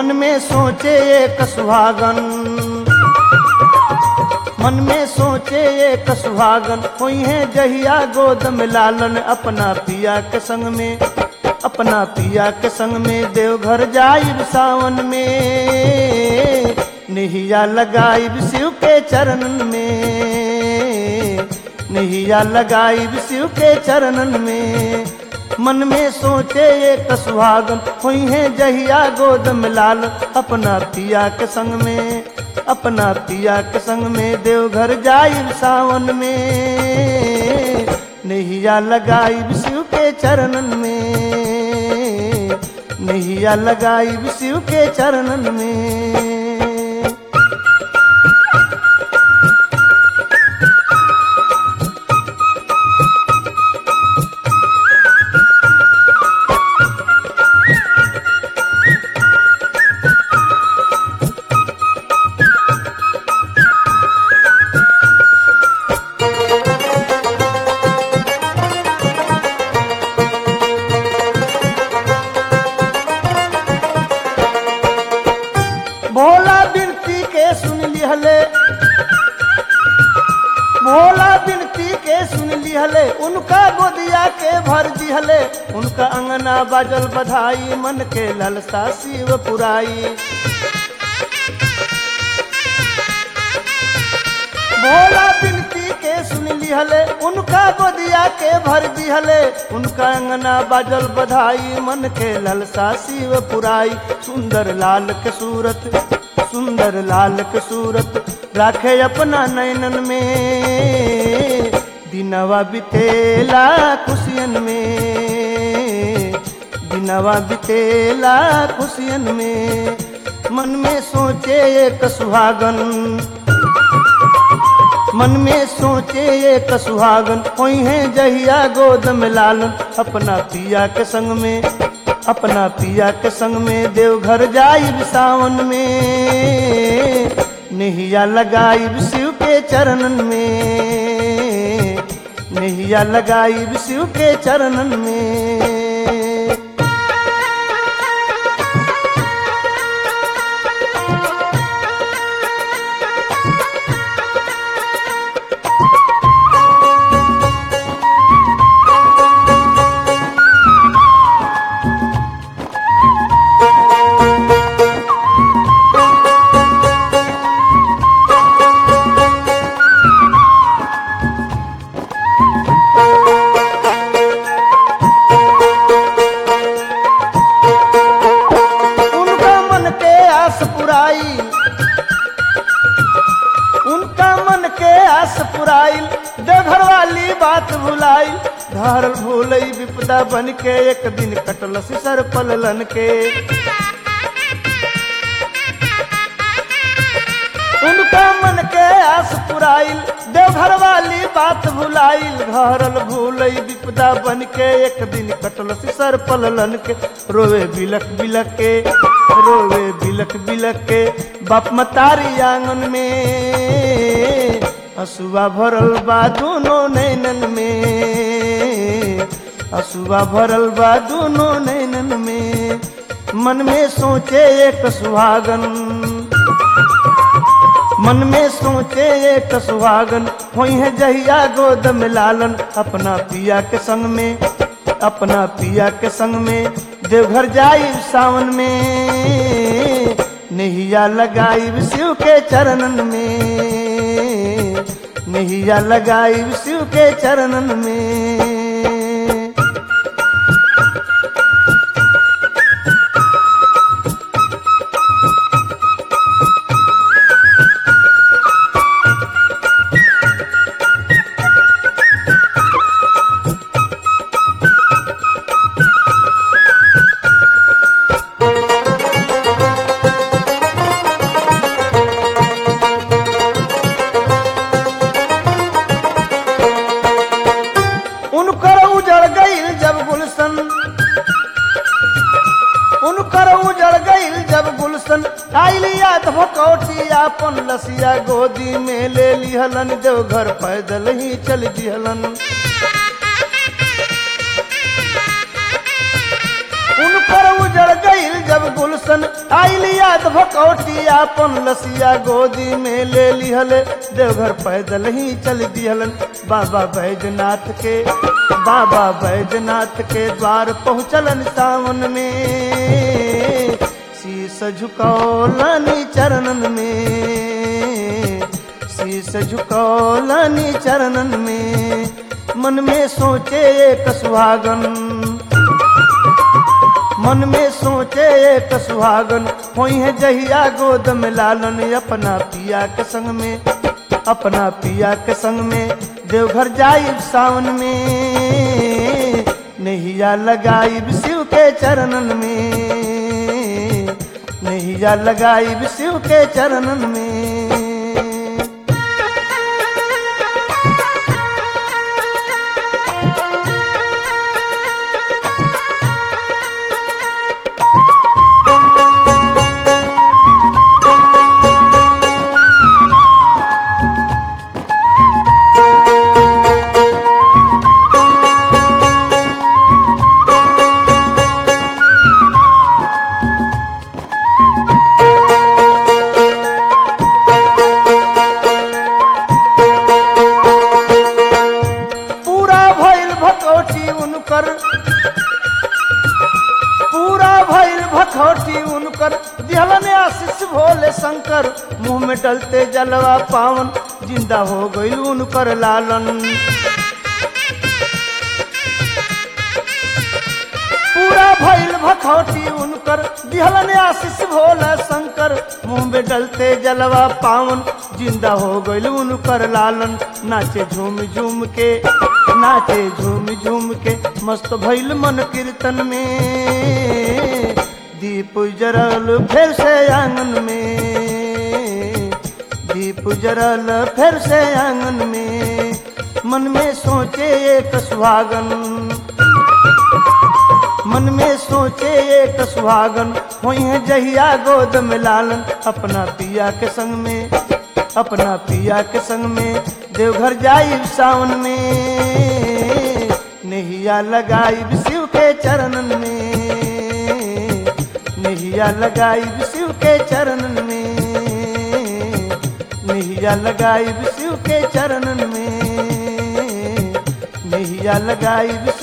मन में सोचे एक सुहागन मन में सोचे एक सुहागन हुई है जहिया गोद में लालन अपना पिया के संग में अपना पिया के संग में देवघर जाइब सावन में निहिया लगाइब शिव के चरणन में निहिया लगाइब शिव के चरणन में मन में सोचे एक सुहागन हुई है जहिया गोद में लाल अपना पिया के संग में अपना पिया के संग में देवघर जाइब सावन में नैया लगाइब शिव के चरणन में नैया लगाइब शिव के चरणन में भोला बिनती के सुन लिहले भोला बिनती के सुन लिहले उनका गोदिया के भर दिहले उनका अंगना बाजल बधाई मन के ललसा शिव पुराई भोला बिनती के सुन लिहले उनका गोदिया के भर दिहले उनका अंगना बाजल बधाई मन के ललसा शिव पुराई सुंदर लाल के सूरत सुंदर लाल के सूरत राखे अपना नैनन में दिनवा बितेला खुशियन में दिनवा बितेला खुशियन में मन में सोचे एक सुहागन मन में सोचे एक सुहागन कोई है जहिया गोद में लालन अपना पिया के संग में अपना पिया के संग में देवघर जाइब सावन में नैया लगाइब शिव के चरणन में नैया लगाइब शिव के चरणन में उनका मन के आस पुराई उनका मन के आस पुराई देवघर वाली बात भुलाई धार भूलई विपदा बन के एक दिन कटल सिसर पललन के उनका मन के आस पुराइल देवघर वाली बात भुलाइल घरल भूलई विपदा बन के एक दिन कटल सिसर पललन के रोवे बिलक बिलक के रोवे बिलक बिलक के बाप मतारी आंगन में हसुआ भरल बा दोनों नैनन में हसुआ भरल बा दोनों नैनन में मन में सोचे एक सुहागन मन में सोचे एक सुहागन होई है जहिया गोद में लालन अपना पिया के संग में अपना पिया के संग में देवघर जाई सावन में नैया लगाई शिव के चरणन में नैया लगाई शिव के चरणन में उनकर उजड़ गईल जब गुलशन उनकर उजड़ गईल जब गुलशन आइल याद भकौटी आपन लसिया गोदी में ले लिहलन देवघर पैदल ही चल दिहलन उनकर उजड़ गईल जब गुलशन आइल भकौटी आपन लसिया गोदी में ले लिहले देवघर पैदल ही चल दिहलन बाबा बैजनाथ के बाबा बैजनाथ के द्वार पहुँचलन सावन में शीस झुकौलनी चरणन में शीस झुकौलनी चरणन में मन में सोचे एक सुहागन मन में सोचे एक सुहागन होई है जहिया गोद में लालन अपना पिया के संग में अपना पिया के संग में देवघर जाइब सावन में नैया लगाइब शिव के चरणन में नैया लगाइब शिव के चरणन में पूरा भइल भकौटी उनकर पूरा भइल भखौटी उनकर दिहलन आशीष भोले शंकर मुंह में डलते जलवा पावन जिंदा हो गइल उनकर लालन पूरा भइल भखौटी उनकर दिहलन आशीष भोला शंकर मुंह में डलते जलवा पावन जिंदा हो गइल उनकर लालन नाचे झूम झूम के नाचे झूम झूम के मस्त भइल मन कीर्तन में दीप जरल फिर से आंगन में दीप जरल फिर से आंगन में मन में सोचे एक सुहागन मन में सोचे एक सुहागन हुई है जहिया गोद में लालन अपना पिया के संग में अपना पिया के संग में देवघर जाई सावन में नैया लगाई शिव के चरणन में नैया लगाई शिव के चरणन में नैया लगाई शिव के चरणन में नैया लगाई